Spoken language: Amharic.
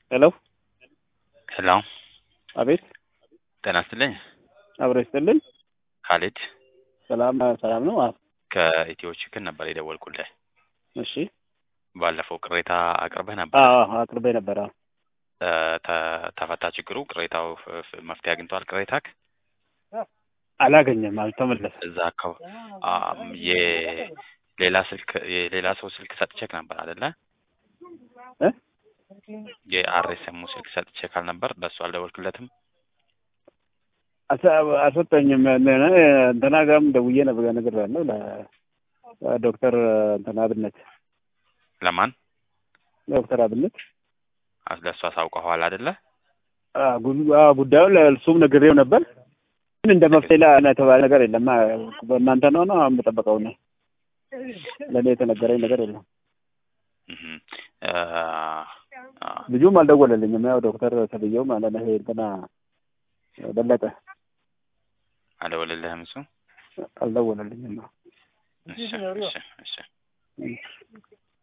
ሄሎ ሄሎ አቤት ጤና ይስጥልኝ አብሮ ይስጥልኝ ካሊድ ሰላም ሰላም ነው አዎ ከኢትዮ ችክን ነበር የደወልኩልህ እሺ ባለፈው ቅሬታ አቅርበህ ነበር አዎ አቅርቤ ነበር አዎ እ ተ- ተፈታ ችግሩ ቅሬታው ፍ- ፍ- መፍትሄ አግኝቷል ቅሬታክ አላገኘም አልተመለሰም እዛ አካባቢ አም፣ የሌላ ስልክ የሌላ ሰው ስልክ ሰጥቼክ ነበር አይደለ እ የአርኤስኤሙ ስልክ ሰጥቼክ አልነበር ለእሱ አልደወልክለትም አሰ- አልሰጠኝም እነ- እንትና ጋርም ደውዬ ነበር ነግሬያለሁ ለዶክተር እንትና አብነት ለማን ዶክተር አብነት አስ- ለእሱ አሳውቀኸዋል አይደለ አ፣ ጉ- አ፣ ጉዳዩን ለእሱም ነግሬው ነበር ግን እንደ መፍትሄ ላይ የተባለ ነገር የለም አ፣ በእናንተ ነው ነው አሁን የምጠበቀው ነው ለእኔ የተነገረኝ ነገር የለም እህ እ፣ አ፣ ልጁም አልደወለልኝም ያው ዶክተር ተብዬው ማለት ነው ይሄ እንትና በለጠ አልደወለልህም እሱ አልደወለልኝም ነው እሺ እሺ እሺ